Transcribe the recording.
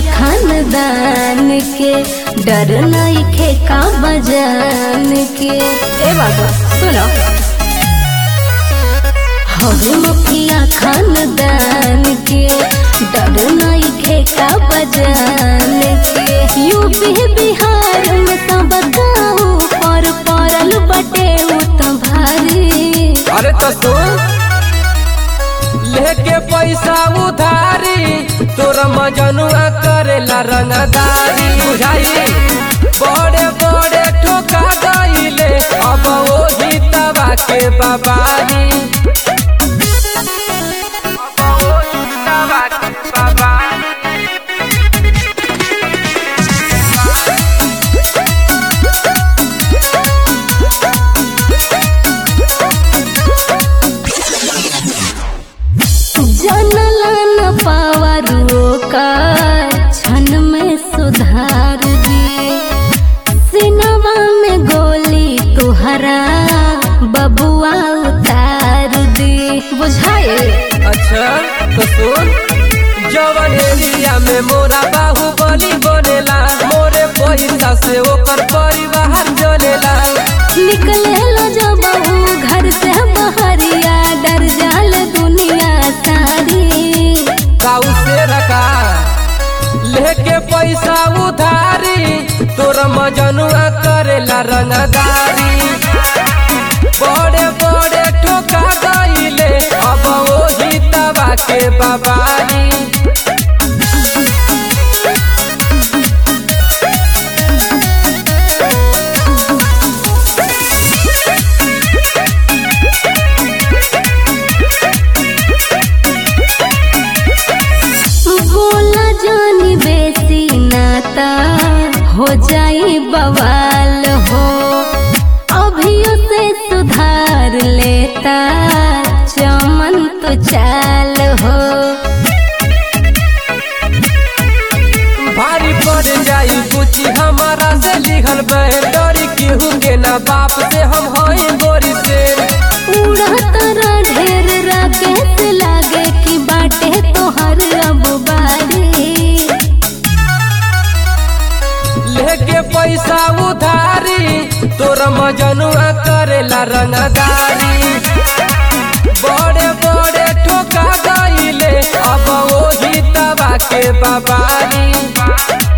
खानदान के डर नइखे का बजान के ए बाबा सुनो हवे मुखिया खानदान के डर नइखे का बजान के यूपी बिहार में तो बताओ पर परल बटे उ तो भारी अरे तो सुन लेके पैसा उधारी तोर मजनुआ करेला रंगदारी बुझाई बड़े बड़े ठोका गईले अब ओही तबा के बाबारी अब ओही तबा के बाबारी जनला न पावरो का क्षण में सुधार दी सिनेमा में गोली तुहरा बबुआ उतार दी बुझाए अच्छा तो सुन जवन एरिया में मोरा बाहुबली बनेला मोरे पैसा से ओकर परिवार चलेला निकले लो जब बहू घर से बहरिया डर जाल दुनिया सारी काऊ से रखा लेके पैसा उधारी तोर मजनुआ करेला रंगदारी बड़े बड़े ठोका गईले अब ओही तबा के बाबारी बोला जानी बेसी नाता हो जाई बवाल हो अभियो से सुधार लेता चमन तो चाल हो भारी पड़ जाई कुची हमारा से लिखल डरी केहू के ना बाप से हम हई गोरी से उड़ा तारा ढेर राकेश लागे कि बाटे तोहर अब बारी लेके पैसा उधारी तोर मजनुआ करेला रंगदारी बड़े बड़े ठोका गईले अब ओही तबा के बाबारी